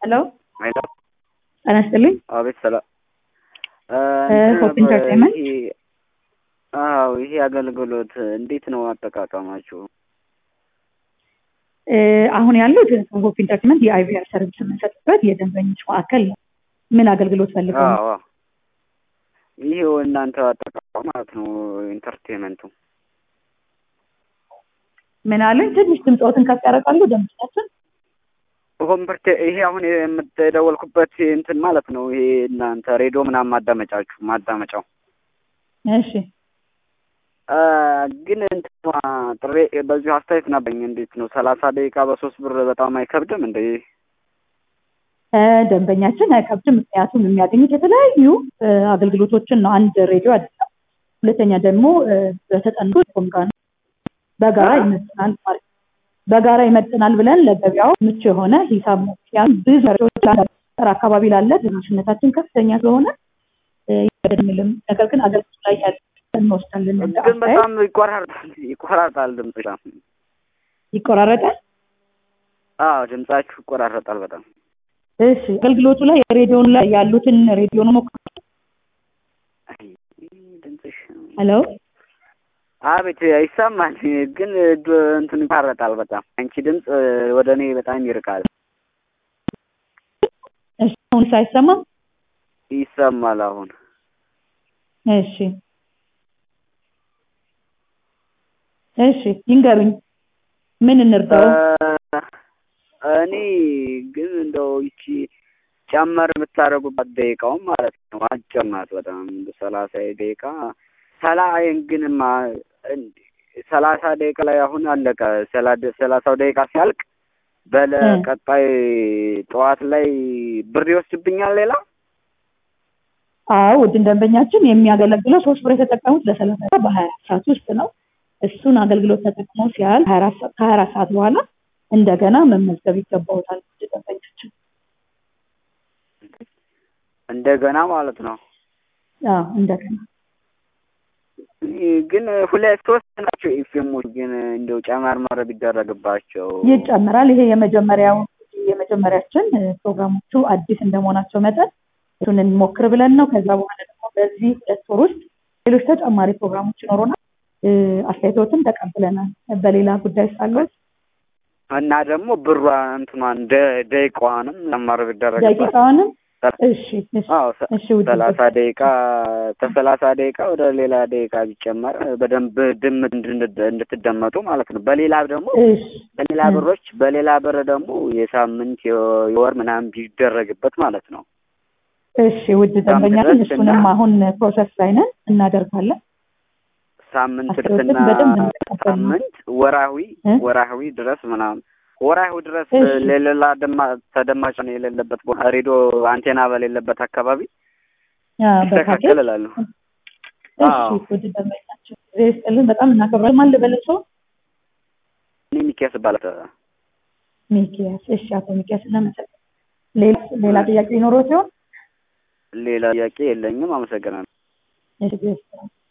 ሄሎ ሄሎ ጤና ይስጥልኝ። አቤት ሰላም ሆፕ ኢንተርቴንመንት አዎ ይሄ አገልግሎት እንዴት ነው አጠቃቀማችሁ? አሁን ያሉት ሆፕ ኢንተርቴንመንት የአይቪአር ሰርቪስ የምንሰጥበት የደንበኞች ማዕከል ነው። ምን አገልግሎት ፈልገው ነው? አዎ ይሄው እናንተ አጠቃቀም ማለት ነው ኢንተርቴንመንቱ ምን አለኝ? ትንሽ ድምፅዎትን ከፍ ያደርጋሉ ደንበኛችን? ኮምፐርቴ ይሄ አሁን የምትደወልኩበት እንትን ማለት ነው። ይሄ እናንተ ሬዲዮ ምናምን ማዳመጫችሁ ማዳመጫው እሺ ግን እንትኗ ጥሬ በዚሁ አስተያየት ነበኝ። እንዴት ነው ሰላሳ ደቂቃ በሶስት ብር በጣም አይከብድም እንደ ደንበኛችን አይከብድም። ምክንያቱም የሚያገኙት የተለያዩ አገልግሎቶችን ነው። አንድ ሬዲዮ አይደለም። ሁለተኛ ደግሞ በተጠኑ ቴሌኮም ጋር ነው። በጋራ ይመጥናል ማለት ነው። በጋራ ይመጥናል ብለን ለገበያው ምቹ የሆነ ሂሳብ ነው። ምክንያቱም ብዙ ሬዲዮች አካባቢ ላለ ተደራሽነታችን ከፍተኛ ስለሆነ ይልም ነገር ግን አገልግሎት ላይ ያለ እንወስዳለን። እንደ ግን አስተያየት በጣም ይቆራርጣል ይቆራርጣል ድምጽ ይቆራረጣል። አዎ ድምጻችሁ ይቆራረጣል በጣም እሺ አገልግሎቱ ላይ የሬዲዮን ላይ ያሉትን ሬዲዮን ሞክሩ። አይ፣ ድምፅሽ ሄሎ አቤት ይሰማል፣ ግን ድ- እንትን ይቋረጣል በጣም አንቺ ድምፅ ወደ እኔ በጣም ይርቃል። እሺ አሁን ሳይሰማ ይሰማል አሁን እሺ እሺ ይንገሩኝ ምን እንርዳው? እኔ ግን እንደው ይቺ ጨመር የምታደርጉባት ደቂቃውን ማለት ነው አጨማት በጣም ሰላሳ ደቂቃ ሰላይን ግንማ ሰላሳ ደቂቃ ላይ አሁን አለቀ። ሰላ- ሰላሳው ደቂቃ ሲያልቅ በለ እ። ቀጣይ ጠዋት ላይ ብር ይወስድብኛል ሌላ አዎ ውድ ደንበኛችን የሚያገለግለው ሶስት ብር የተጠቀሙት ለሰላሳ ደቂቃ በሀያ አራት ሰዓት ውስጥ ነው። እሱን አገልግሎት ተጠቅመው ሲያል ከሀያ አራት ሰዓት በኋላ እንደገና መመዝገብ ይገባውታል። ውድ ደንበኛችን እንደገና ማለት ነው። አዎ እንደገና ግን ሁለት ሶስት ናቸው ኤፍኤሞች ግን እንደው ጨመርመር ቢደረግባቸው ይጨምራል። ይሄ የመጀመሪያው የመጀመሪያችን እ፣ ፕሮግራሞቹ አዲስ እንደመሆናቸው መጠን እሱን እንሞክር ብለን ነው። ከዛ በኋላ ደግሞ በዚህ ሁለት ወር ውስጥ ሌሎች ተጨማሪ ፕሮግራሞች ይኖሩናል። እ፣ አስተያየቶትን ተቀብለናል። በሌላ ጉዳይ ሳለት እና ደግሞ ብሯ እንትኗን ደ- ደቂቃዋንም ጨመር ቢደረግባት ደቂቃውንም እሺ እሺ አዎ ሰ- እሺ ውድ ሰላሳ ደቂቃ ከሰላሳ ደቂቃ ወደ ሌላ ደቂቃ ቢጨመር በደንብ ድም እንድን- እንድትደመጡ ማለት ነው። በሌላ ደግሞ እሺ በሌላ እ። ብሮች በሌላ ብር ደግሞ የሳምንት የ- የወር ምናምን ቢደረግበት ማለት ነው። እሺ ውድ ደንበኛችን ድረስ እሱንም እና- አሁን ፕሮሰስ ላይ ነን እናደርጋለን። ሳምንት አስተያየትን ድረስና በደንብ እንቀበል ነው። ሳምንት ወራዊ እ? ወራዊ ድረስ ምናምን ወራዊ ድረስ እሺ። ለሌላ ደማ ተደማጭ ነው የሌለበት ቦታ ሬዲዮ አንቴና በሌለበት አካባቢ አ፣ በፓኬጅ ይስተካከል እላለሁ። እሺ አዎ። ውድ ደንበኛችን ጊዜ ይስጥልን። በጣም እናከብራለን። ማን ልበል ሰው እኔ ሚኪያስ ይባላል። ሚኪያስ። እሺ አቶ ሚኪያስ እናመሰግናለን። ሌላ ሌላ ጥያቄ ይኖረው ሲሆን ሌላ ጥያቄ የለኝም። አመሰግናለሁ። እሺ ጊዜ ይስጥልን።